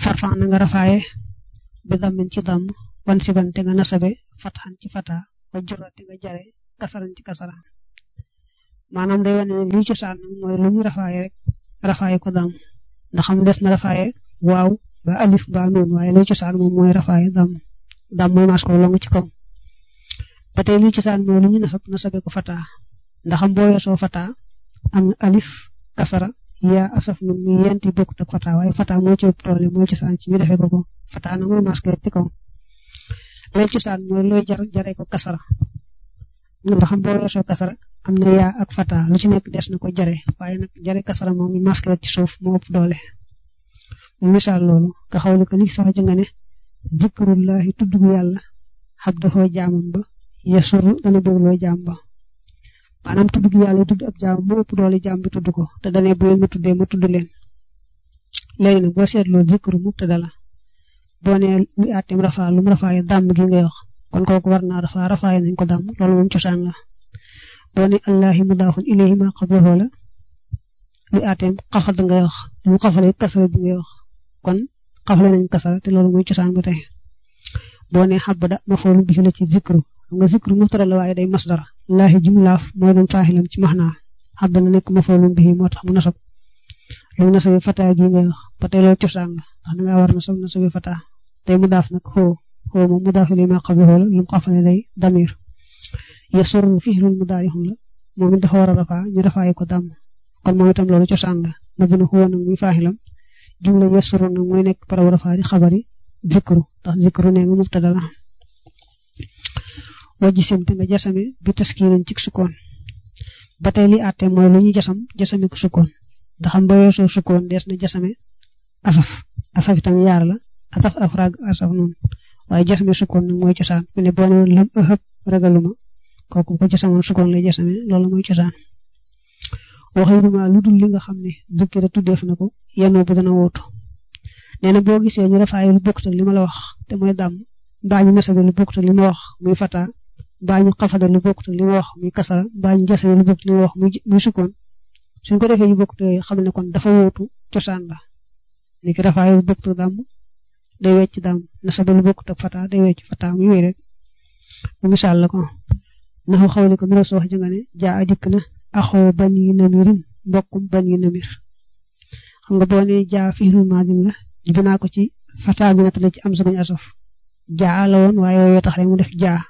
farfan na nga rafaaye bi dammin ci damm wan si ban te nga nasabe fatxan ci fata wa jura te nga jare kasaran ci kasara maanaam day wane ne lii cosaan nag mooy lu ñu rafaaye rek rafaaye ko damm ndax xam des na rafaaye waaw ba alif ba noonu waaye lii cosaan moom mooy rafaaye damm damm mooy mas ko longu ci kaw ba tey lii cosaan mooy lu ñu nasab nasabe ko fata ndax am boo weesoo fata am na alif kasara yaa asaf nun mu yent yi bokkut ak fata waaye fata moo ci ëpp doole mooy cosaan ci ñu defee ko ko fata nag mooy mas ko ci kaw lay cosaan mooy looy jar jaree ko kasara ndax am boo weesoo kasara am na yaa ak fata lu ci nekk des na ko jare waaye nag jare kasara moom mi masque ci suuf moo ëpp doole mu misaal loolu nga xawli ko li sax ci nga ne zikrullahi tudd gu yàlla xabdaxoo jaamam ba yasuru dana bégloo jaam ba maanaam tudd gu yàlla tudd ab jaam moo ëpp doole jaam bi tudd ko te dane bu leen ma tuddee ma tudd leen léegi nag boo seetloo zikru mubtada la boo nee lu àtteem rafaa lu mu rafaaye dàmm gi ngay wax kon kooku war naa rafaa rafaaye nañ ko dàmm loolu moom cosaan la boo ne allahi mudaafun ilayhi ma qablahu la lu àtteem xafal ngay wax lu mu xafalee kasara bi ngay wax kon xafale nañ kasara te loolu mooy cosaan ba tey boo ne xabada mafoolu bi la ci zikru xam nga zikru mubtada la waaye day masdar laahi jumlaaf mooy doon faaxilam ci maxnaa xabda na nekk mafoolu bi moo tax mu nasab lu mu nasabi fataa gi ngay wax ba tey loolu cosaan la ndax da ngaa war nasab nasabi fataa tey mu daaf nag xoo xoo moom mu daaf li ma qablahu la lu mu xafale day damir yasurru fi'lun mudaarihun la moom it dafa war a rafaa ñu rafaayi ko dàmm kon moom itam loolu cosaan la mabni huwa nag muy faaxilam jumla yasurru nag mooy nekk paraw rafaa di xabari zikru ndax zikru nee nga mubtada la wajji sim te nga jasame bi taskiinin ci sukkoon ba tey li àtte mooy lu ñu jasam jasame ko sukkoon ndax am ba weesoo sukkoon dees na jasame asaf asaf itam yaar la asaf afrag asaf noonu waaye jasame sukkoon nag mooy cosaan mu ne boo ne woon lam ëxëb ragaluma kooku ko jasamoon sukkoon lay jasame loolu mooy cosaan waxiruma lu dul li nga xam ne dukki da tuddeef na ko yenoo bu dana wootu nee na boo gisee ñu rafaaye lu bokkut ak li ma la wax te mooy dàmm mbaa ñu nasabe lu bokkut ak li ma wax muy fata mbaa ñu xafade lu bokkut ak li ma wax muy kasara mbaa ñu jasabe lu bokkut li ma wax muy muy sukkoon suñ ko defee yu bokkut yooyu xam ne kon dafa wootu cosaan la ni ki rafaaye lu bokkut ak dàmm day wecc dàmm nasabe lu bokkut ak fata day wecc fata muy wéy rek mu misaal la ko naxu xawli ko nura soo wax jënga ne jaa dikk na axoo bañ yu namirin mbokkum bañ yu namir xam nga boo ne jaa fi'lul maadin la binaa ko ci fata bi nattale ci am sa guñ asof jaa la woon waaye yooyu tax rek mu def jaa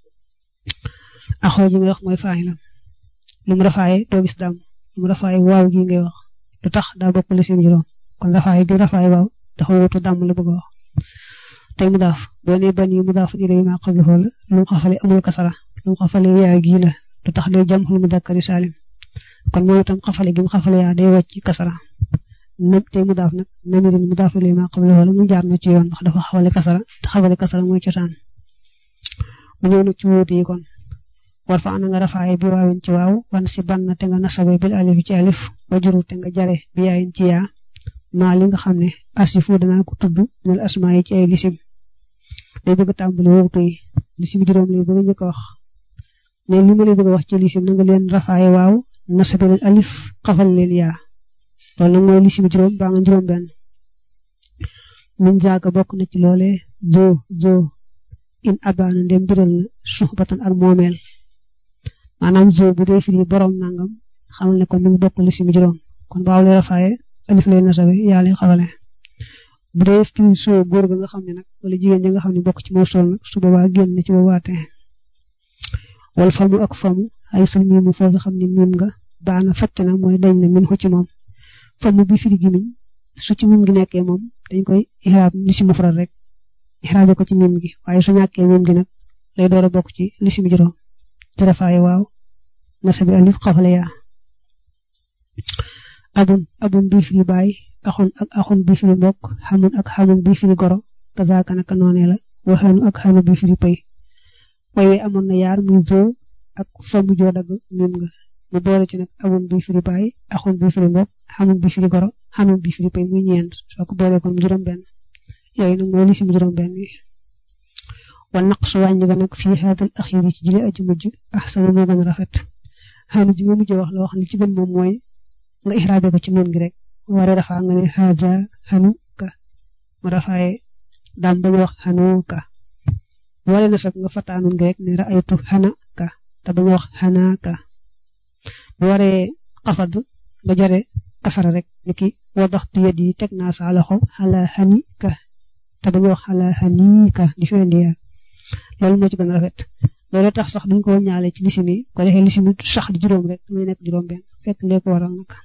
axoo ji ngay wax mooy faaxilam lu mu rafaaye doo gis dàmm lu mu rafaaye waaw gi ngay wax lu tax daa bokk li sim juróom kon rafaaye gi rafaaye waaw dafa wutu dàmm la bëgg a wax tey mu daaf boo ne bañ yi mu daaf ilay ma qablahu la lu mu xafale amul kasara lu mu xafale yaa gi la lu tax day jam xul mu dakkari salim kon moom itam xafale gi mu xafale yaa day wàcc kasara nam tey mu daaf nag namirin mu daaf ilay ma qablahu la mu jaar na ci yoon ndax dafa xafale kasara te xafale kasara mooy cosaan mu ñëw nag ci wuute yi kon war fa ana nga rafaaye bi waawin ci waaw wan si ban te nga nasabe bil alif ci alif wajuru te nga jare bi yaayin ci yaa maa li nga xam ne asifu danaa ko tudd minal asmaa yi ci ay lisim day bëgg a tàmbali wuutu yi lisim juróom lay bëgg a njëkk a wax ne li ma lay bëgg a wax ci lisim na nga leen rafaaye waaw nasabe leen alif xafal leen yaa loolu nag mooy lisim juróom baa nga juróom benn min zaaka bokk na ci loole joo joo in abaana ndem biral na suxbatan ak moomeel maanaam zoo bu dee firi borom nangam xamal ne kon mi ngi bokk lisim juróom kon baaw lay rafaaye alif lay nasabe yaa lay xawale bu dee firi soo góor ga nga xam ne nag wala jigéen ñi nga xam ne bokk ci moo sol nag su boobaa génn na ci boobaatee wal famu ak famu ay sul miimu foofu xam ne miim nga baana facc na mooy dañ na min xu ci moom famu bi firi gi miñ su ci miim gi nekkee moom dañ koy ixraab lisim mufrad rek ixraabe ko ci miim gi waaye su ñàkkee miim gi nag lay door a bokk ci lisim juróom te rafaaye waaw nasabi alif xafale yaa abun abun bi firi baay axun ak axun bi firi mbokk xamun ak xamun bi firi goro kazaaka naka noonee la waxaanu ak xaanu bi firi pay way wi amoon na yaar muy zoo ak fa mu joo dagg mim nga mu boole ci nag abun bi firi baay axun bi firi mbokk xamun bi firi goro xamun bi firi pay muy ñeent soo ko boole kon juróom benn yooyu nag mooy li si juróom benn yi wa naqsu wàññi ga nag fii haadal axiri ci jële aji mujj axsanu moo gën a rafet xaanu ji nga mujj wax la wax li ci gën moom mooy nga ixraabe ko ci noon gi rek waree rafaa nga ne haza xanu ka mu rafaaye daam bañ wax xanuka wala nasab nga fataanun nga rek ne ra'aytu xanaka te bañ wax xanaka bu waree xafad nga jare kasara rek niki wadaxtu yadi teg naa sa loxo xala xanika te bañ wax xala xanika di fendi yaa loolu moo ci gën a rafet loolu tax sax duñ ko ñaale ci lisimi ko defee lisimi sax di juróom rek muy nekk juróom benn fekk lee ko waral nag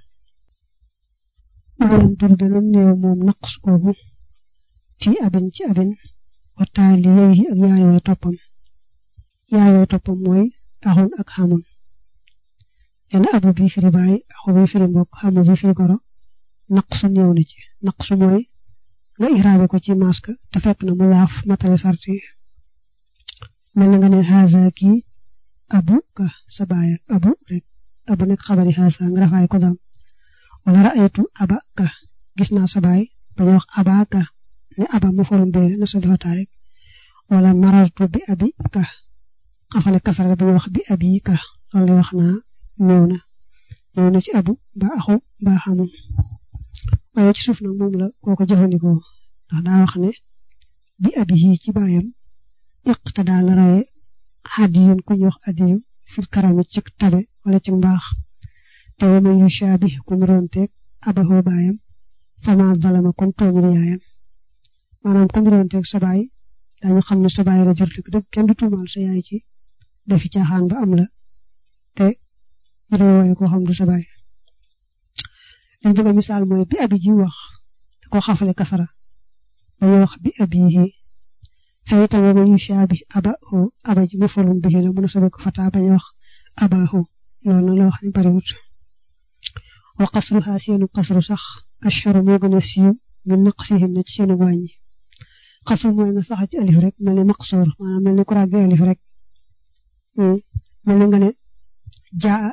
woon dur dana néew moom naqs kooku fii abin ci abin waxtaali yooyu ak yaari way toppam yaari way toppam mooy axun ak xamun yenn abu bi firi baay axu bi firi mbokk xamu bi firi goro naqsu ñëw na ci naqsu mooy nga iraabe ko ci maska te fekk na mu laaf matale sarti mel na nga ne haza kii abu ka sa baay abu rek abu nekk xabari haza nga rafaay ko dam wala ra'aytu aba ka gis naa sa baay bañ wax aba ka ne aba mu forum beere na sa defataa rek wala marartu bi abi ka xafale kasara bañ wax bi abi ka loolu lay wax naa ñëw na ñëw na ci abu ba axu ba xamul waaye ci suuf nag moom la kooko jëfandikoo ndax daa wax ne bi abi yi ci baayam iqta daal la raye hadiyun ku ñu wax adiyu fil karami ci tabe wala ci mbaax te wa man yushabih ku niroonteeg abahu baayam fama zalama kon tooñul yaayam maanaam ku niroonteeg sa baay dañu xam ne sa baay la jër dëgg dëgg kenn du tuumaal sa yaay ci defi caaxaan ba am la te ñu lay wooye koo xam du sa baay liñ bëgg a misaal mooy bi abi ji wax da ko xafale kasara dañuy wax bi abihi xëy itam wa man yushabih abahu aba ji mafulun bihi la mën a sobe ko fata bañ wax abahu loolu nag la wax ni bariwut wa qasruha seenu qasru sax ashharu moo gën a siiw min naqsihin na ci seenu wàññi qasru mooy nga sax ci alif rek mel ni maqsoor maanaam mel ni ku ràgge alif rek mel ni nga ne jaa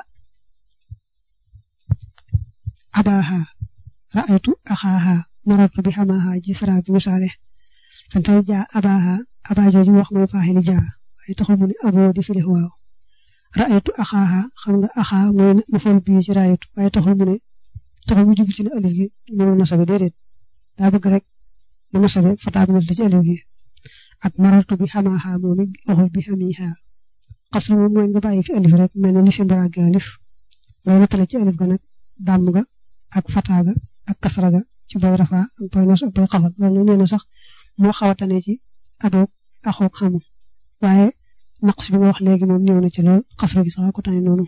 abaha ra'aytu axaaha marartu bi xamaaha ji sara bi misaale tan taw jaa abaha aba jooju wax mooy faaxilu jaa waaye taxul mu ne aboo di fi waaw ra'aytu axaaha xam nga axaa mooy maful bii ci ra'aytu waaye taxul mu ne taxul mu jublu ci ne alif gi mënul nasabe déedéet daa bëgg rek mu nasabe fataa bi ci alif gi ak marartu bi xamaaha moom it waxul bi xamiha xasru moom mooy nga bàyyi fi alif rek mel ne li si mbaraage alif ngay nattale ci alif ga nag dàmm ga ak fataa ga ak kasra ga ci boy rafa ak boy nas ak boy xafal loolu nee na sax moo xaw a tane ci adoog axoog xamu waaye naqs bi nga wax léegi moom ñëw na ci lool xasru gi sax ko tane noonu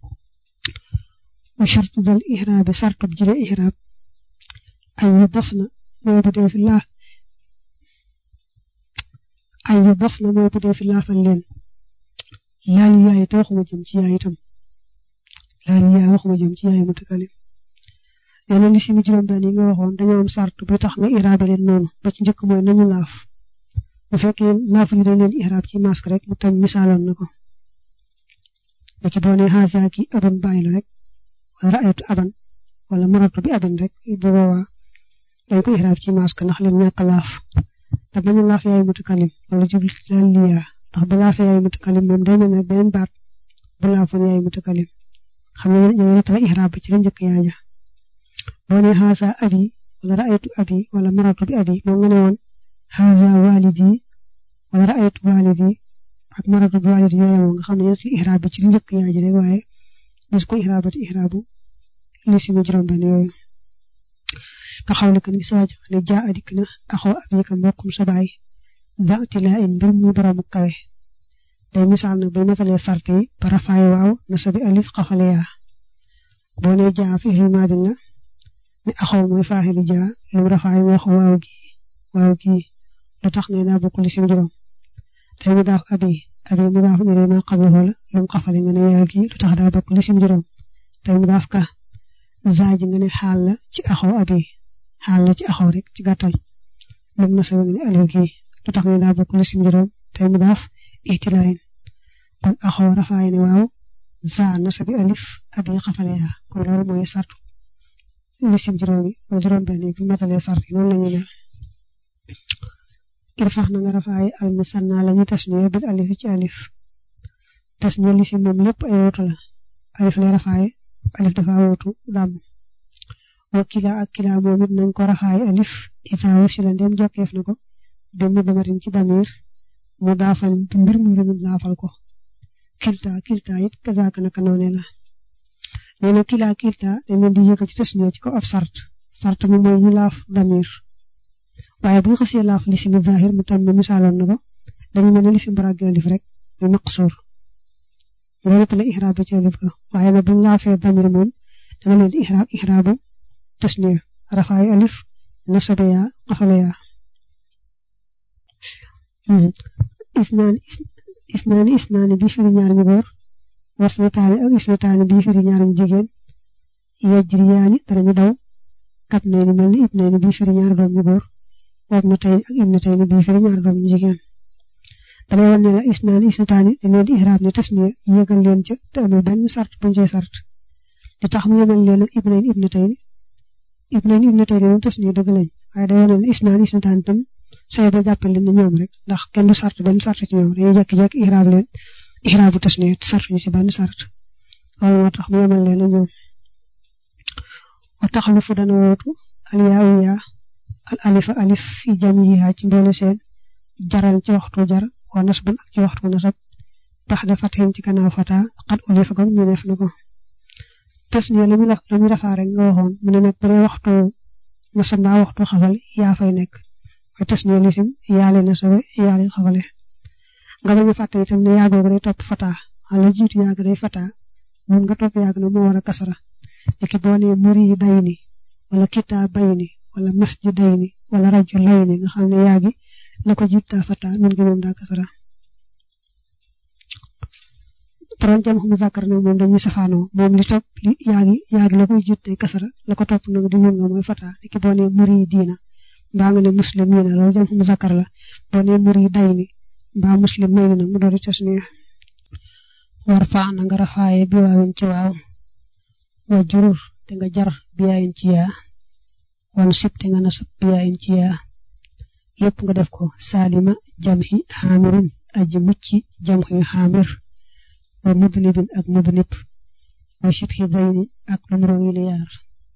wa shartu dal ihraabi sartub jile ihraab ay yu daf na mooy bu dee fi laa ay yu daf na mooy bu dee fi laafal leen laal yaay te waxuma jëm ci yaay itam laal yaay waxuma jëm ci yaay mutakalim nee na li si mu juróom benn yi nga waxoon dañoo am sart bi tax nga iraabe leen noonu ba ci njëkk mooy nañu laaf bu fekkee laaf yi dañ leen iraab ci masque rek mu tam misaaloon na ko daki boo ne haza ki abun bàyyi la rek wala ra'aytu aban wala maratu bi abin rek bu boobaa dañ ko iraab ci masque ndax leen ñàkk laaf te bañ a laaf yaay mutakalim wala jublu ci laal liyaa ndax bu laafee yaay mutakalim moom day mel ne beneen baat bu laafoon yaay mutakalim xam nga ñoo nettala iraab ci la njëkk yaaja boo ne haza abi wala ra'aytu abi wala maratu bi abi moom nga ne woon haza walidi wala ra'aytu walidi ak maratu bi walidi yooyu nga xam ne yéen ci ihraab bi ci li njëkk yaa ji rek waaye gis ko ihraabati ihraabu li si mu juróom benn yooyu ka xaw ne kan gi saa ne jaa adik na axoo abi ka mbokkum sa baay daati laa in mbir mu boroomu kawe day misaal nag bu matalee sart yi ba rafaay waaw na sabi alif xafale yaa boo ne jaa fi fi maadin la ne axoo mooy faaxilu jaa lu rafaay wax waaw gi waaw gi lu tax ne daa bokk li si juróom tey mu daaf abi abi mu daaf ne ma qablahu la lu mu xafale nga ne yaa gi lu tax daa bokk li si juróom tey mu daaf ka zaaji nga ne xaal la ci axoo abi xaal la ci axoo rek ci gàttal lu mu nasawe nga ne alif gi lu tax ne daa bokk li si juróom tey mu daaf ihtilaayin kon axoo rafaay ne waaw zaa nasabi alif abi xafale yaa kon loolu mooy sartu li si juróom yi wala juróom benn yi bu matalee sart yi noonu la ñu mel irfax na nga rafaay al musanna la ñu tasniya bil alif ci alif tasniya li si moom lépp ay wutu la alif lay rafaaye alif dafa wutu dàmm wa kila ak kila moom it nañ ko raxaay alif isaa wusila ndem jokkeef na ko bi mu damarin ci damir mu daafal mbir mu lu mu daafal ko kilta kilta it kazaaka naka noone la nee na kila kilta dañ leen di yëgal ci tasniya ci ko ab sart sart mi mooy ñu laaf damir waaye bu ñu xasee laaf lisimi zahir mu tam misaaloon na ko dañu mel ne lisim barag alif rek muy maqsuur loolu la ihraab bi ci alif ga waaye nag bu ñu laafee damir moom da nga leen di ihraab ihraabu tasniya rafaay alif nasabe yaa xafale yaa isnaani isnaani isnaani bii firi ñaar ñu góor wasnataani ak isnataani bii firi ñaar ñu jigéen yajriyaani danañu daw kab nay ni mel ni ib nay ni bii firi ñaar doom ñu góor wab na tey ak ib na tey ni bii firi ñaar doom ñu jigéen dalay wan ne la isnaani isnataani dañ leen di ihraab ne tasniya yéegal leen ca te amul benn sart buñ cee sart di tax mu yemal leen ak ib nay ni ib na tey ni ib nay ni ib na tey ni moom tasniya dëgg lañ waaye day wane ne isnaani isnataani tam say ba jàppal leen ne ñoom rek ndax kenn du sart benn sart ci ñoom dañuy jékki-jékki ihraab leen ihraabu tasniya sart ñu ci benn sart loolu moo tax mu yemal leen ak ñoom wa taxalufu dana wootu al yaawu yaa al alifa alif fi jamiha ci mboole seen jaral ci waxtu jar wa nasban ak ci waxtu nasab tax da fatxin ci kanaaw fata xat ulifa ko ñu def na ko tasniya lu muy la lu muy rafaa rek nga waxoon mu ne nag bu dee waxtu nasab mbaa waxtu xafal yaa fay nekk waaye tasniya lisim yaale nasabe yaale xafale nga bañ a fàtte itam ne yaagoogu day topp fata wala jiitu yaag day fata mun nga topp yaag na moo war a kasara léegi boo nee muri yi day ni wala kitaa bay ni wala masjid day ni wala rajo lay ni nga xam ne yaagi la ko jiit daa fata nun gi moom daa kasara toron jam xam zakar nag moom dañuy safaanoo moom li topp li yaagi yaagi la koy jiit day kasara la ko topp nag di nun nga mooy fata léegi boo nee muri yi diina mbaa nga ne muslim yi na loolu jam xam zakar la boo nee muri yi day ni mbaa muslim may ni nag mu doon tasniya war faa na nga rafaaye bi waawin ci waaw wa jurur te nga jar biyaayin ci yaa wan sib te nga nasab biyaayin ci yaa yëpp nga def ko saalima jamhi xaamirin aji mucci jamhi xaamir wa mudnibin ak mudnib wa shibhi dayni ak lu muro yi yaar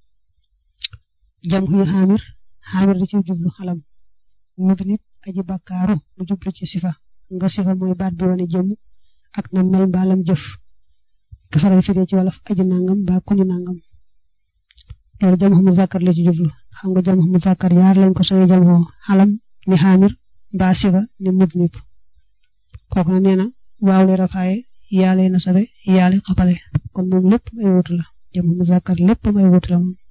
jamhi xaamir xaamir da ci jublu xalam mudnib aji bakkaaru mu jublu ci sifa nga sifa mooy baat bi wane jëm ak na mel mbaalam jëf nga faral firee ci wolof aji nangam ba kuñu nangam loolu jam mu zakkar la ci jublu xam nga jam mu zakkar yaar lañ ko soye jam xalam ni xaamir mbaa siba ni mudnib kooku na nee na waaw le rafaaye yaale na sabe yaale xapale kon moom lépp ay wutu la jam mu zakkar lépp ay wutu la moom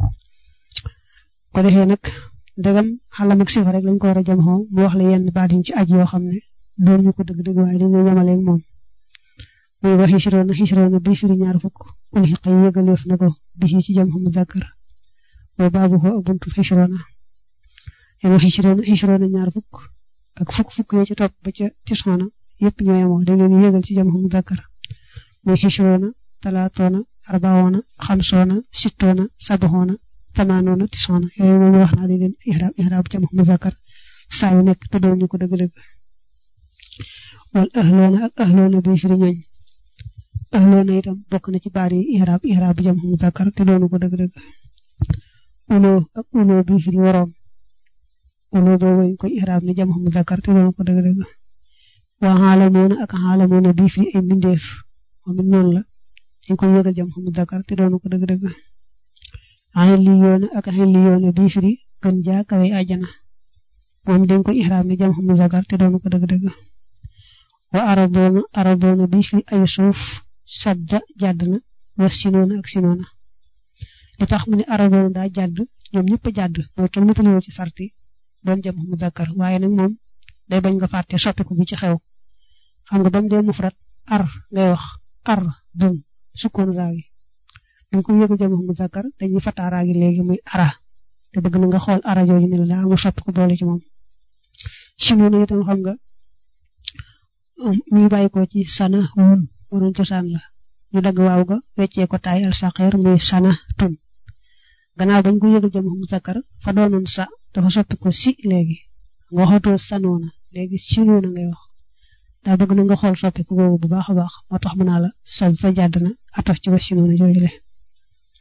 ko defee nag ndegam xalam ak siba rek lañ ko war a jam xoo mu wax la yenn baat yi ci aj yoo xam ne doon ñu ko dëgg-dëgg waaye dañuy yemaleeg moom muy wax xisroona xisroona bi firi ñaar fukk ul xiqa yi yëgaleef na ko bi ci jam mu zakkar wa baabu xoo ak buntu xisroona yéen wax xisroona xisroona ñaar fukk ak fukk fukk yi ci topp ba ca tisoona yëpp ñoo yemoo dañ leen yëgal ci jam mu zakkar muy xisroona talaatoona arbaoona xamsoona sittoona sabaxoona tamaanoona tisoona yooyu moom wax naa di leen ihraab ihraab jam mu zakkar saa yu nekk te doon ñu ko dëgg-dëgg wal ahloona ak ahloona bi firi ñooñ ahloona itam bokk na ci baar yi ihraab ihraab jam mu zakkar te doonu ko dëgg-dëgg ulo ak ulo bi firi waroom ulo boobu ñu koy ihraab ne jam mu zakkar te doonu ko dëgg-dëgg waa xaalamoona ak xaalamoona bi firi ay mbindeef moom it noonu la dañ koy yëgal jam mu zakkar te doonu ko dëgg-dëgg xilliyoona ak xilliyoona bi firi gën jaa kawe àjjana moom dañ koy ihraab ne jam mu zakkar te doonu ko dëgg-dëgg wa araboona araboona bi fi ay suuf sadda jàdd na wa sinoona ak sinoona li tax mu ne araboona daa jàdd ñoom ñëpp a jàdd mooy kenn mëtaliwoo ci sarti doon jam mu zakkar waaye nag moom day bañ nga fàtte soppiku bi ci xew xam nga ba mu dee mufrat ar ngay wax ar dun sukkoon raawi buñ ko yëg jam mu zakkar dañuy fataa raagi léegi muy ara te bëgg na nga xool ara jooju ne la daa amul soppiku boole ci moom sinoona itam xam nga mi ngi bàyyi ko ci sana wun waroon cosaan la ñu dagg waaw ga weccee ko taay al saqeer muy sana tun gannaaw bañ ko yëgal jam mu zakkar fa doonoon sa dafa soppi ko si léegi nga waxatoo sanoona léegi sinoona ngay wax daa bëgg na nga xool soppi ko boobu bu baax a baax moo tax mu naa la sa sa jàdd na atof ci wa sinoona jooju le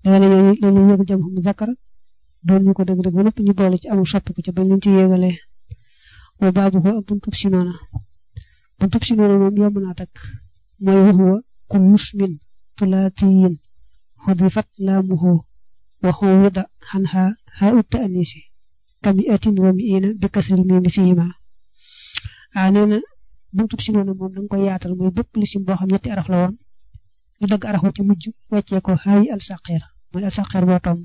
danga ne ñooñu dañuy yëgal jam mu zakkar doon ñu ko dëgg-dëgg ba noppi ñu boole ci amul soppiku ca bañ leen ci yéegalee wa baabu ko ak buntub si noona buntub si noona moom yomb naa takk mooy waxuwa kullu ismin tulaatiyin xudifat laamuhu wa xuwida xanha haa utta anisi kami atin wa miina bi kasril miimi fiihima ah nee na buntub si noona moom danga koy yaatal muy bépp lisim boo xam ñetti araf la woon ñu dagg araf ci mujj weccee ko xaayi al saqeer mooy al saqeer boo tomb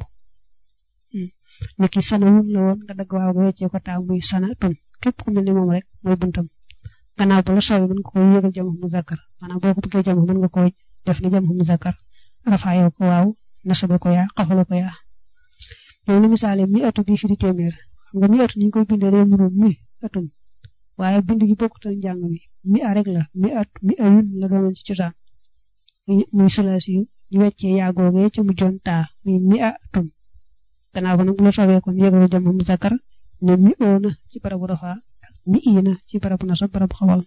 niki sanawun la woon nga dagg waaw nga weccee ko taa muy sana tun képp ku mel ni moom rek mooy buntam gannaaw ba la soobee mën nga ko yëgal jam mu zakkar maanaam boo ko bëggee jam mën nga ko def ni jam mu zakkar rafaayoo ko waaw nasabe ko yaa xafale ko yaa yow li misaale mi atu bi firi téeméer xam nga mi atu ni ñu koy bindee day mënu mi atum waaye bind gi bokkut ak njàng mi mi a rek la mi at mi ayun la doonoon ci cosaan muy sulaasi yu ñu weccee yaagoogee ca mujjoon taa muy mi a atum gannaaw ba nag bu la soobee kon yëgalu jam mu zakkar ne mi oona ci barabu rafa ak mi iina ci barabu nasab barabu xawal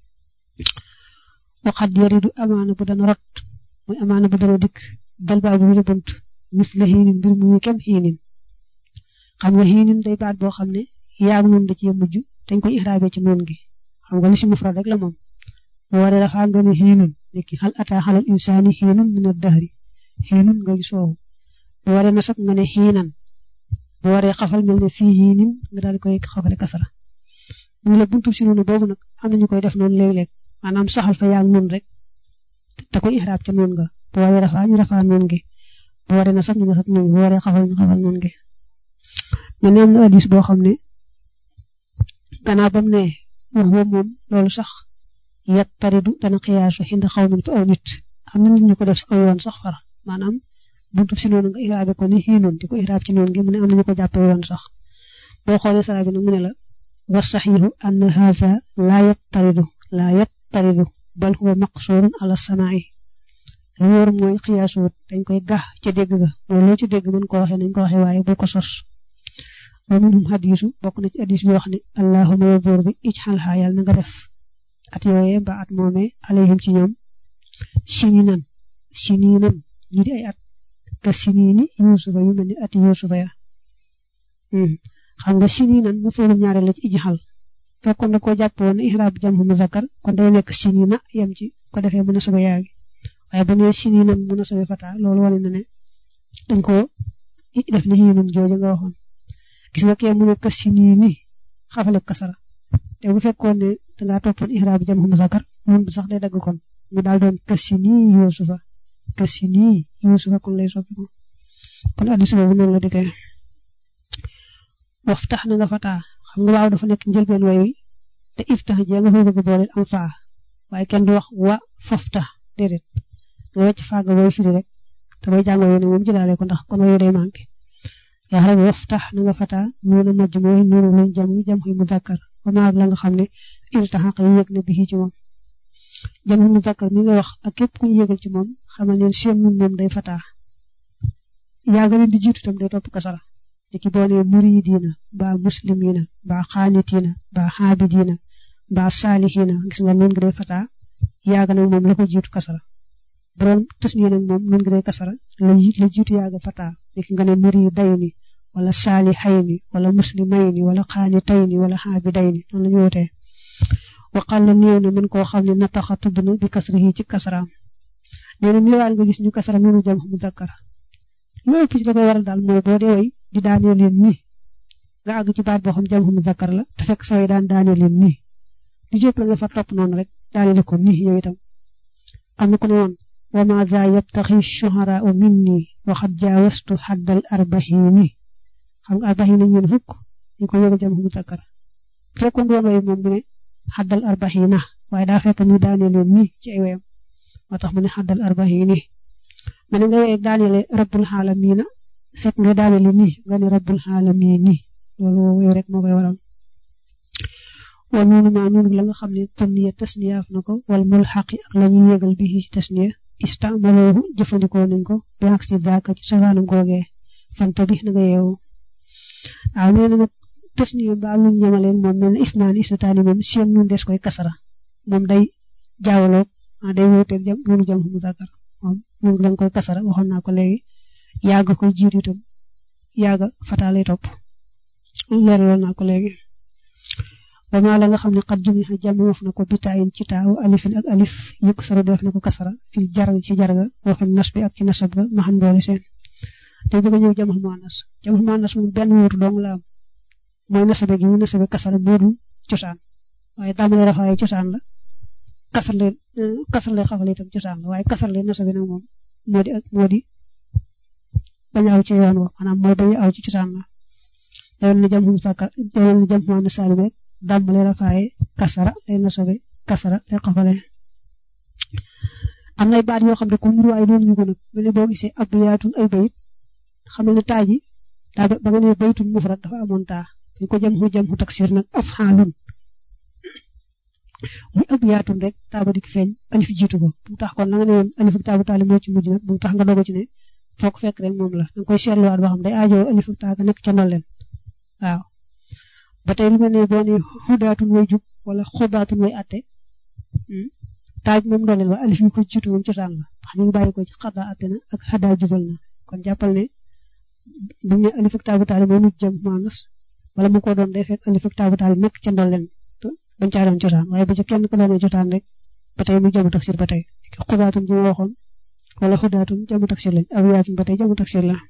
waxat yaridu amaana bu dana rot muy amaana bu dana dikk dal baa bu ñu bunt mis la xiinin mbir mu kem xiinin xam nga xiinin day baat boo xam ne yaag noonu da cee mujj dañ koy ixraabe ci noon gi xam nga li si mufrad rek la moom bu waree dafa nga ne xiinun nekki xal ataa xalal insaani xiinun min ad-dahri xiinun nga gis foofu bu waree nasab nga ne xiinan bu waree xafal mel ne fii xiinin nga daal di koy xafale kasara ñu la buntu si noonu boobu nag am nañu koy def noonu léeg-léeg maanaam saxal fa yaag noonu rek te koy ixraab ca noonu nga bu waree rafaa ñu rafaa noonu gi bu waree nasab ñu nasab noonu gi bu waree xafal ñu xafal noonu gi mais nee na hadis boo xam ne gannaaw ba mu ne wax moom moom loolu sax yat taridu dana xiyaasu xinda xaw min fa aw nit am na nit ñu ko def aw yoon sax far maanaam buntu si noonu nga ixraabe ko ni xiinoon di ko ixraab ci noonu gi mu ne am na ñu ko jàppee yoon sax boo xoolee sara bi nag mu ne la wa saxiixu anna haza laa yattaridu laa yattaridu bal huwa maqsurun ala samaa'i lu wóor mooy xiyaasuwut dañ koy gax ca dégg ga mooy loo ci dégg mën ko waxee nañ ko waxee waaye bul ko sos wa minhum hadisu bokk na ci hadis bi wax ne allahuma wa buur bi ijxal xaa yàlla na nga def at yooyee mbaa at moomee alayhim ci ñoom sininan sininan ñu di ay at ka sinini yusufa yu mel ni ati yusufa ya xam nga sininan mu foolu ñaare la ci ijxal fekkoon na koo jàpp woon ne ihraab jam mu muzakkar kon day nekk sinina yem ci ko defee mën a sobe yaa gi waaye bu nee sininan mën a sobe fata loolu wane na ne dañ ko def ni xiinun jooja nga waxoon gis nga kee mu ne ka sinini xafale kasara te bu fekkoon ne dangaa toppoon ihraab jam mu muzakkar mun bi sax day dagg kon mu daal doon ka sini yusufa ka sini yusufa kon lay soppi ko kon addis boobu noonu la dikkee waftax na nga fataa xam nga waaw dafa nekk njëlbeen way wi te iftax jee nga fay bëgg booleel am faa waaye kenn du wax wa faftax déedéet nga wecc faaga booy firi rek te booy jàng woy ne moom jëlaale ko ndax kon wayu day manqué yaa xam ne waftax na nga fataa nuuna majj mooy nuunu luñ jam jam xuy muzakkar ba maag la nga xam ne iltaxaq yi yëg na bii ci moom jam xuy muzakkar mi nga wax ak képp ku ñu yëgal ci moom xamal leen seen nun moom day fataa yaa nga leen di jiitu tam day topp kasara liki boo nee muridina mbaa muslimina mbaa xaanitina mbaa xaabidina mbaa saalihina gis nga noonu gi day fataa yaaga nag moom la ko jiitu kasara bu doon tasniya nag moom noonu gi day kasara la la jiitu yaaga fataa liki nga ne muridayni wala saalihayni wala muslimayni wala xaanitayni wala xaabidayni noonu la ñu wutee waqal la néew na mën koo xam ne nataxa tudd na bi kasrihi ci kasaraam nee na miiwaan nga gis ñu kasara noonu jam mu zakkar loolu ëpp ci la koy waral daal mooy boo dee way di daanee leen nii nga àgg ci baat boo xam jam mu zakkar la te fekk saway daan daanee leen nii li jëpp la nga fa topp noonu rek daanele ko nii yow itam am na ku ne woon wa ma za yabtaxi shuharaau minni waxat jaawastu xaddal arbaxiini xam nga arbaxiina ñeen fukk ñu ko yëgal jam mu zakkar fekkoon doon way moom mu ne xaddal arbaxiina waaye daa fekk muy daanee leen nii ci ay wayam moo tax mu ne xaddal arbaxiini ma ne nga wéy daanele rabbul xaalamiina fekk nga daanele nii nga ne rabbul xaalamiini loolu wéy rek moo koy waral wa noonu maa noonu la nga xam ne tanniya tasniyaaf na ko wal mulxaqi ak la ñu yégal bi ci tasniya istamaloohu jëfandikoo nañ ko bi ak si daaka ci safaanam googee fanta bi na nga yeewu waaw nee na nag tasniya ba lu ñamaleen moom mel na isnaani isnataani moom seen nun des koy kasara moom day jaawaloog day wuuteeg jam noonu jam mu zakar moom moom da nga koy kasara waxoon naa ko léegi yaaga koy jiitu itam yaaga fataa lay topp leeraloon naa ko léegi ba maa la nga xam ne xat jumi xa jàmmoof na ko bitaayin ci taaw alifin ak alif yukk saru def na ko kasara fil jar ci jarga waxul nas bi ak ci nasab ga ma xam doole seen day bëgg a ñëw jamul muannas jamul muannas moom benn wuutu dong la am mooy nasabe gi mu nasabe kasara moo dul cosaan waaye tàmbale rafaaye cosaan la kasar leen kasar leen xafale itam cosaan la waaye kasar leen nasabe nag moom moo di moo di bañ aw ci yoon wa maanaam mooy bañ aw ci cosaan la yoon na jam xum saka yoon na jam muannas salim rek dàmbale rafaaye kasara lay nasabe kasara lay xafale am nay baat yoo xam ne ku nuru waaye doon ñu ko nag mu ne boo gisee ab yaatun ay bayit xam ne taa ji daa ba nga ne baytun mufrad dafa amoon taa ñu ko jam xu jam xu taksir nag af xaalun muy ab yaatun rek taa ba dik feeñ alif jiitu ko bu tax kon la nga ne woon alif ak taa bu taali moo ci mujj nag bu tax nga dogo ci ne foog fekk rek moom la danga koy seetluwaat boo xam day aajoo alif ak taa ga nekk ca ndolleen waaw ba tey lu mel ne boo ne xudaatun way jub wala xudaatun way atte taaj moom dooleel waa alif yi ko jiitu moom cosaan la ndax mi ngi bàyyi ko ci xadaa atte na ak xadaa jubal na kon jàppal ne bu ñu ne alif ak taabu taali mooy mujj jëm maanas wala mu ko doon day fekk alif ak taabu taali nekk ca ndolleen bañ caa doon cosaan waaye bu ca kenn ko doonee cosaan rek ba tey mu jamu taksir ba tey xudaatun ji ma waxoon wala xudaatun jamu taksir lañ aw yaatun ba tey jamu taksir la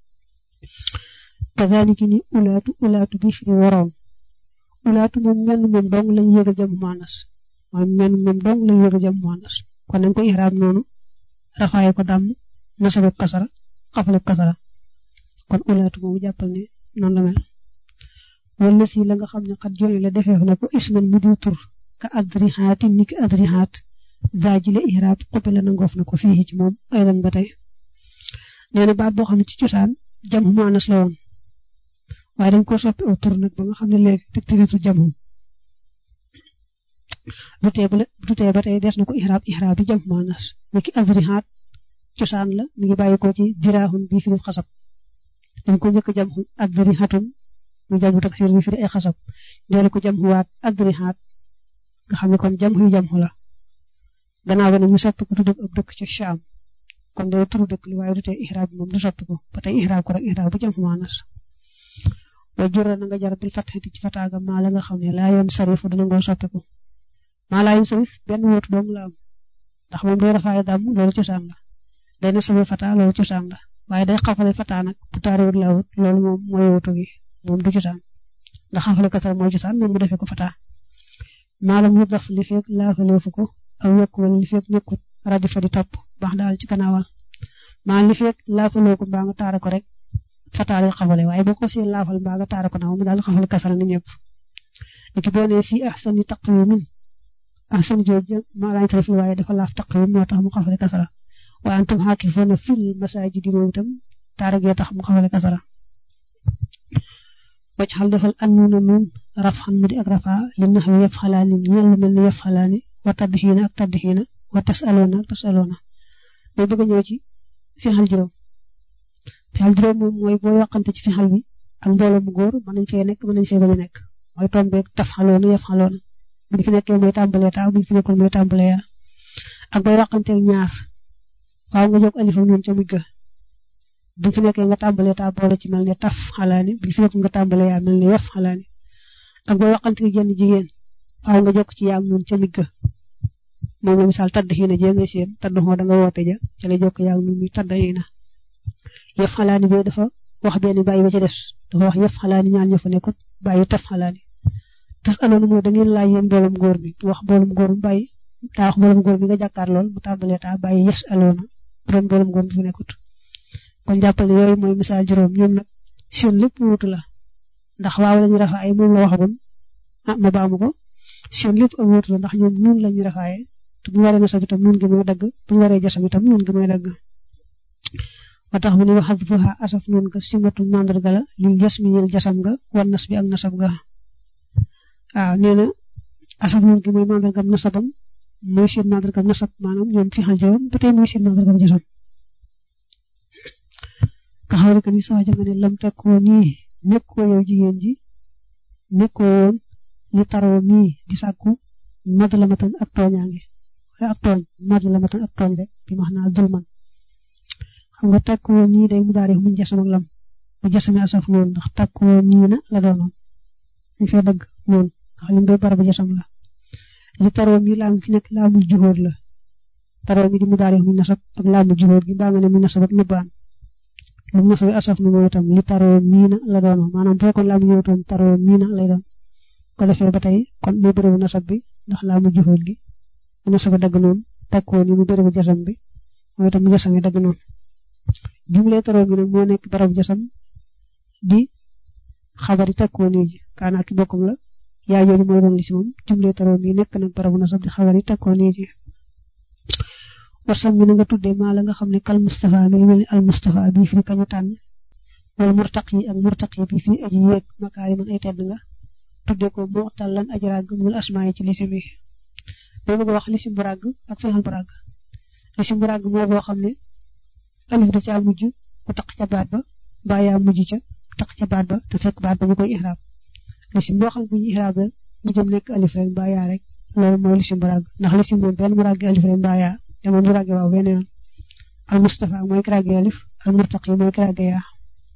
kazaliki ni ulaatu ulaatu bi fi waroon ulaatu moom menn moom dong lañ yéegal jëm maanas moom menn moom dong lañ yéegal jëm maanas kon nañ ko ihraab noonu rafaaye ko dàmm nasabab kasara xafalab kasara kon ulaatu moomu jàppal ne noonu la mel wala si la nga xam ne xat jooy la defee na ko isman mu diw tur ka adrihaati ni ki adrihaat zaaji la ihraab xobi la nangoof na ko fii ci moom aydan ba tey nee na baat boo xam ne ci cosaan jam maanas la woon waaye dañ ko soppi aw tur nag ba nga xam ne léegi te tëritu jamu du tee du tee ba tey des na ko ihraab ihraab bi jam maanas ni ki adrihaat cosaan la mi ngi bàyyi ko ci dirahun bi fi xasab dañ ko njëkk jam adrihatun mu jamu taksir bi fi ay xasab dellu ko jam waat adrihat nga xam ne kon jam yu jam la gannaaw ba ne ñu soppi ko tudd ab dëkk ca Sham kon day turu dëkk li waaye du tee ihraab bi moom du soppi ko ba tey ihraab ko rek ihraab bu jam maanas wa jura na nga jar bil fatxati ci fataaga maa la nga xam ne laa yoon sarifu dana ngoo soppiku maa laa yoon sarif benn wóotu dong la am ndax moom day rafaaye dàmm loolu cosaan la day na sabi fata loolu cosaan la waaye day xafale fata nag bu taariwut la wut loolu moom mooy wóotu gi moom du cosaan ndax xafale kasar mooy cosaan moom mu defee ko fata maalam yu daf li fekk laafaleefu ko aw yokk wala li fekk nekkut rajo fa di topp baax daal ci gannaawal maa li fekk laafaloo ko mbaa nga taara ko rek fata lay xafale waaye boo ko see laafal mbaa nga taara ko na moom daal xafale kasara ni ñëpp niki boo nee fii ahsani taqwimin ahsani jooju maa lañ sarif waaye dafa laaf taqwim moo tax mu xafale kasara wa antum xaakifoona fil masaajidi moom itam taara gee tax mu xafale kasara wacc xal defal annuuna nuun raf xan mu di ak rafa li nax wi yaf xalaani ñeel lu mel ni yaf xalaani wa tadd xiina ak tadd xiina wa tas aloona ak tas aloona day bëgg a ñëw ci fixal juróom fixal juróom moom mooy boo yoqante ci fixal bi ak mbooloo mu góor mën nañ fee nekk mën nañ fee bañ a nekk mooy tombeeg taf xaloona yaf xaloona buñ fi nekkee mooy tàmbalee taa buñ fi nekkul mooy tàmbalee yaa ak booy yoqanteeg ñaar waaw nga jóg alifam noonu ca mujj ga buñ fi nekkee nga tàmbalee taa boole ci mel ne taf xalaani buñ fi nekkul nga tàmbalee yaa mel ne yaf xalaani ak booy waxante gi genn jigéen waaw nga jokk ci yaam noonu ca mujj ga moom la misaal tadd xiina jee nga seen tadd xoo da nga woote ja ca la jokk yaam noonu muy tadd xiina yaf xalaani bee dafa wax benn bàyyi ba ca des dafa wax yaf xalaani ñaar ña fa nekkut bàyyi taf xalaani tas aloonu mooy da ngeen laaj yéen mboolum góor bi wax mboolum góor mu bàyyi daa wax mboolum góor bi nga jàkkaar lool mu tàmbalee taa bàyyi yes aloona borom mboolum góor bi fi nekkut kon jàppal ne yooyu mooy misaal juróom ñoom nag seen lépp wuutu la ndax waaw lañu rafa ay moom la waxagoon ah ma baamu ko seen lépp ak wuutu la ndax ñoom nuun lañu rafaaye te bu ñu waree nasab itam nuun gi mooy dagg bu ñu waree jasam itam nuun gi mooy dagg ba tax mu ne wax xasfuha asaf nuun ga simatu mandarga la li jas mi ñeel jasam ga wan nas bi ak nasab ga waaw nee na asaf nuun gi mooy mandargam nasabam mooy seen mandargam nasab maanaam ñoom fi xal juróom ba tey mooy seen mandargam jasam ka xawli ka ni sax ja nga ne lam takkoo nii nekkoo yow jigéen ji nekkoo woon li taroo mii di sàkku mad la matan ak tooñaange wala ak tooñ mad la matan ak tooñ rek bi max naa dul man xam nga takkuwoo ñii day mu daari muñ jasam ak lam bu jasami asaf noonu ndax takkuwoo ñii na la doonoon ñu fee dagg noonu ndax lim doy barabu jasam la li taroo mi laam fi nekk laamul juhóor la taroo mi di mu daari muñ nasab ak laamul juhóor gi baa nga ne mu nasab ak nubbaan lu mu nasabi asaf nu moom itam li taroo mii na la doonoon maanaam bu fekkoon laamu ñëwtoon taroo mii na lay doon ko defee ba tey kon muy bérébu nasab bi ndax laamul juhóor gi mu nasabi dagg noonu takkoo ni mu bérébu jasam bi mooy itam mu jasam yi dagg noonu jumle taroo mi nag moo nekk barabu jasam di xabari takkoo nii ji kaana ki bokkum la yaa jooju mooy doon li si moom jumle taroo mi nekk nag barabu nasab di xabari takkoo nii ji wasam mi na nga tuddee maa la nga xam ne kal Mustafa mi ngi mel ni al Mustafa bii fi kañu tànn wala murtaq yi ak murtaq yi bii fi aji yéeg makaari man ay tedd nga tuddee ko moo tal lan aji ràgg mu asmaa yi ci lisim yi day bëgg a wax lisim bu ràgg ak fexal bu ràgg lisim bu ràgg mooy boo xam ne alif da caa mujj bu taq ca baat ba mbaa yaa mujj ca taq ca baat ba te fekk baat ba ñu koy ihraab lisim boo xam ne bu ñu ihraab rek mu jëm nekk alif rek mbaa yaa rek loolu mooy lisim bu ràgg ndax lisim moom benn mu ràgg alif rek mbaa yaa te moom du ràgge waaw benn yoon al Mustafa mooy ki ràgge alif al murtaqi mooy ki ràgge yaa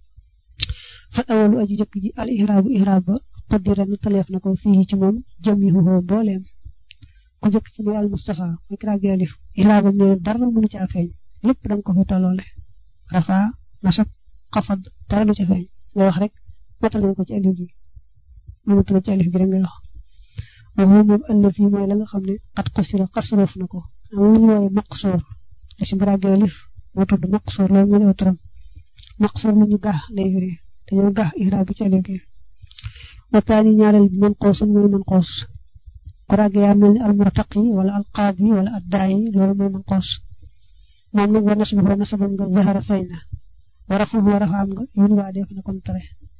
fat awalu aju jëkk ji al ihraabu ihraab ba xuddira nu taleef na ko fii ci moom jëm yi xuxoo mbooleem ku jëkk ci mooy al Mustafa mooy ki ràgge alif ihraabam ne dara mënu ca feeñ lépp da nga ko fi tolloole rafa nasab xafad dara du ca feeñ nga wax rek matal ko ci alif gi nga matal ci alif gi rek nga wax waxu moom allazi mooy la nga xam ne xat xusira xasroof na ko am lu ñu wooye maqsoor si bu ràggee alif moo tudd maqsoor loolu moo ñëw turam maqsoor lu ñu gax lay firi dañoo gax ihraab bi ci alif gi wataani ñaareel bi man xoosun mooy man xoos ku ràggee yaa mel ni almurtaqi wala alqaadi wala addaayi loolu mooy man xoos moom nag war nasab war nasabam nga zahara feeñ na war a fuuf war a faam nga yun waa def na kon tere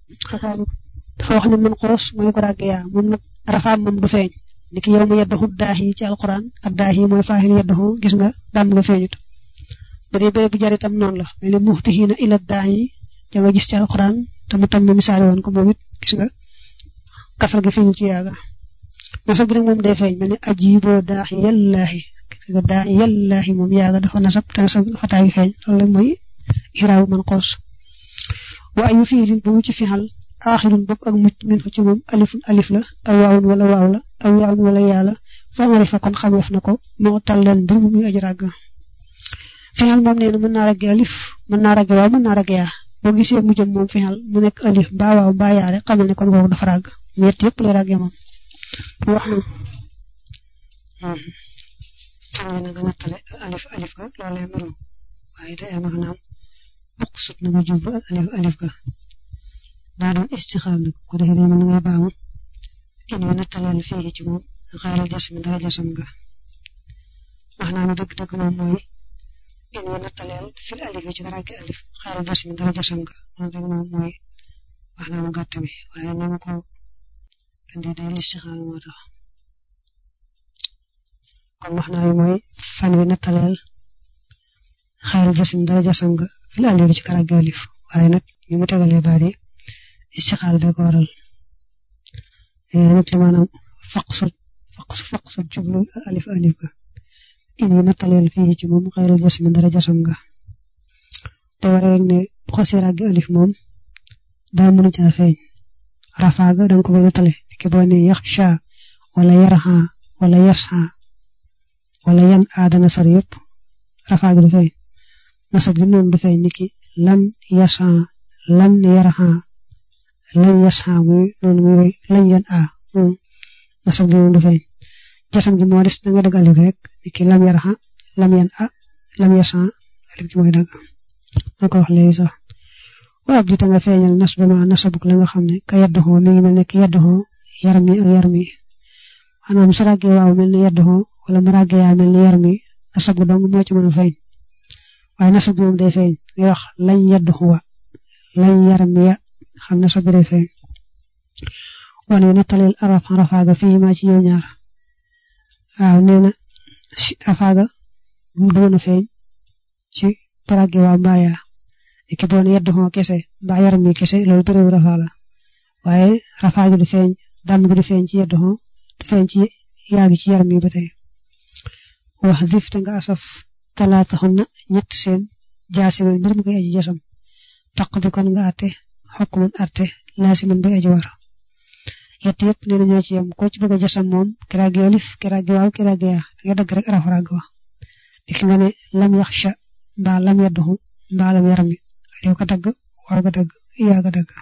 dafa wax ne man xoos mooy ku ràggee yaa moom nag rafaam moom du feeñ niki yow mu yeddaxu daahi ci alquran ak daahi mooy faaxil yeddaxu gis nga dàmm nga feeñut ba dee bee bu jar itam noonu la mel ni muxtihiina ila daahi ja nga gis ci alquran te mu tam misaale woon ko moom it gis nga kasal gi feeñu ci yaaga nasab gi nag moom day feeñ mel ni ajiboo daahi yallaahi gis nga daahi yallaahi moom yaaga dafa nasab te nasab fataa gi feeñ loolu mooy xiraabu man xoos wa ayu fiilin bu mu ci fixal aaxirun bopp ak mucc min fa ci moom alifun alif la aw waawun wala waaw la aw yaawun wala yaa la fa marifa kon xameef na ko moo tal leen mbir mu muy aji ràgg fixal moom nee na mën naa ragge alif mën naa ragge waaw mën naa ragge yaa boo gisee mu jëm moom fixal mu nekk alif mbaa waaw mbaa yaa rek xamal ne kon kooku dafa ràgg ñett yëpp lay ràgge moom wax na xam na nga nattale alif alif ga loolu lay nuru waaye day am maanaam bokk sut na nga jublu alif alif ga daa doon istixaal nag ko defee day mel ni ngay baamu in wi nattaleel fii ci moom xaaral jasmi dara jasam nga maanaam dëgg-dëgg moom mooy in wi nattaleel fil alif yi ci ràggi alif xaaral jasmi dara jasam nga moom rek moom mooy maanaam gàtt bi waaye ni ma ko indee day listixaal moo tax kon maanaam mooy fan wi nattaleel xaaral jasmi dara jasam nga fil alif yi ci ràggi alif waaye nag ñu mu tegalee baat yi istixaal bee ko waral nit li maanaam faqsut faqsu faqsut jublu alif alif ga in wi nattaleel fii ci moom xayrul jasmi dara jasam nga te war rek ne bu xasee ràggi alif moom daa mënu caa feeñ rafaa ga danga ko koy nattale ki boo ne yaxsha wala yarxa wala yasxa wala yan aadana sor yëpp rafaa ga du feeñ nasab gi noonu du feeñ niki lan yasxa lan yarxa lañ yasxa muy noonu muy woy lañ yan a moom nasab gi moom du feeñ jasam gi moo des da nga dagg alif rek ki lam yarxa lam yan a lam yasxa alif gi mooy dagg ma ko wax léegi sax wa ab dita nga feeñal nas ba ma nasabuk la nga xam ne ka yaddoxoo mi ngi mel ne ki yaddoxoo yaram mi ak yar mi maanaam su ràggee waaw mel ne yaddoxoo wala mu ràggee yaa mel ne yar mi nasab gu dong moo ci mën a feeñ waaye nasab gi moom day feeñ ngay wax lañ yaddoxuwa lañ yar mi ya xam na sobi day feeñ wan wi nattaleel araf rafaaga fii maa ci ñoom ñaar waaw nee na rafaaga mu doon a feeñ ci barage waa mbaaya ki boone yedd xoo kese mbaa yaram mi kese loolu bëriwu rafaa la waaye rafaa gi du feeñ dàmm gi du feeñ ci yedd xoo du feeñ ci yaagi ci yaram mi ba tey wax dif te nga asaf talaata xun na ñett seen jaasiman mbir mi koy aji jasam taq bi kon nga àtte xokk man àtte laasiman bi aji war yett yëpp nee na ñoo ci yem ko ci bëgg a jasam moom kiraagi olif kiraagi waaw kiraagi yaa da nga dagg rek araf ràgg wa dik nga ne lam yaxsha mbaa lam yadduxu mbaa lam yarami yow ko dagg war ga dagg yaa ga dagg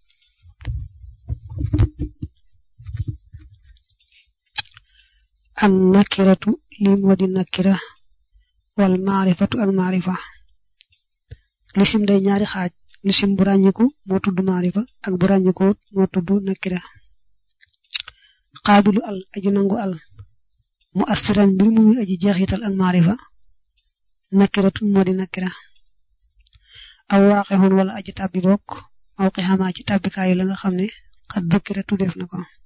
an nakiratu li moo di nakira wal maarifatu ak maarifa lisim day ñaari xaaj lisim bu ràññiku moo tudd maarifa ak bu ràññiku moo tudd nakira xaabilu al aju nangu al mu assiran mbir mu muy aji jeexital ak maarifa nakiratu moo di nakira aw waaxe xoon wala aji tàbbi bokk mawqi xamaa ci tàbbikaayu la nga xam ne xat dukkira tuddeef na ko